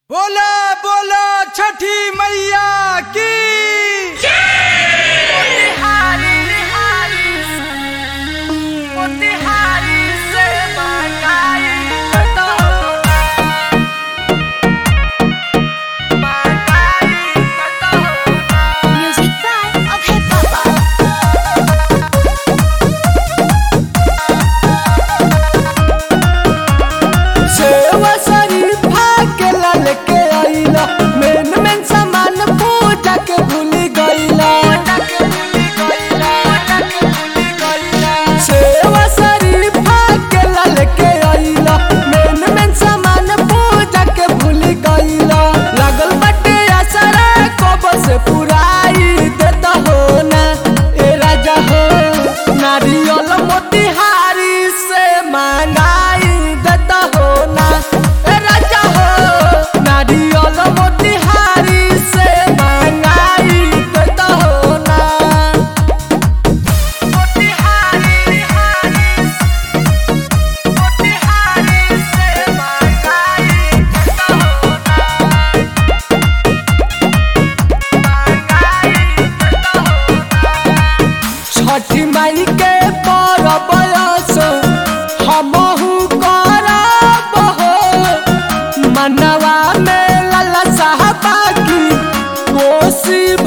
बोला बोला छठी मैया की Music by Abhay Papa. सेवा शरीफा के लाल के आइला मेन मेन सामान पूजा के भूल गइला सेवा शरीफा के लाल के आइला मेन मेन सामान पूजा के भूल गइला लागल बाटे असरा कब से पुराई देता हो ना ए राजा हो नारियल मोतिहारी से मांगाई देता हो ना ए राजा हो नारियल मोतिहारी से मांगाई देता हो ना छठी माई के परब असो हमहु करब हो मनवा में लाला साहबा की कोसी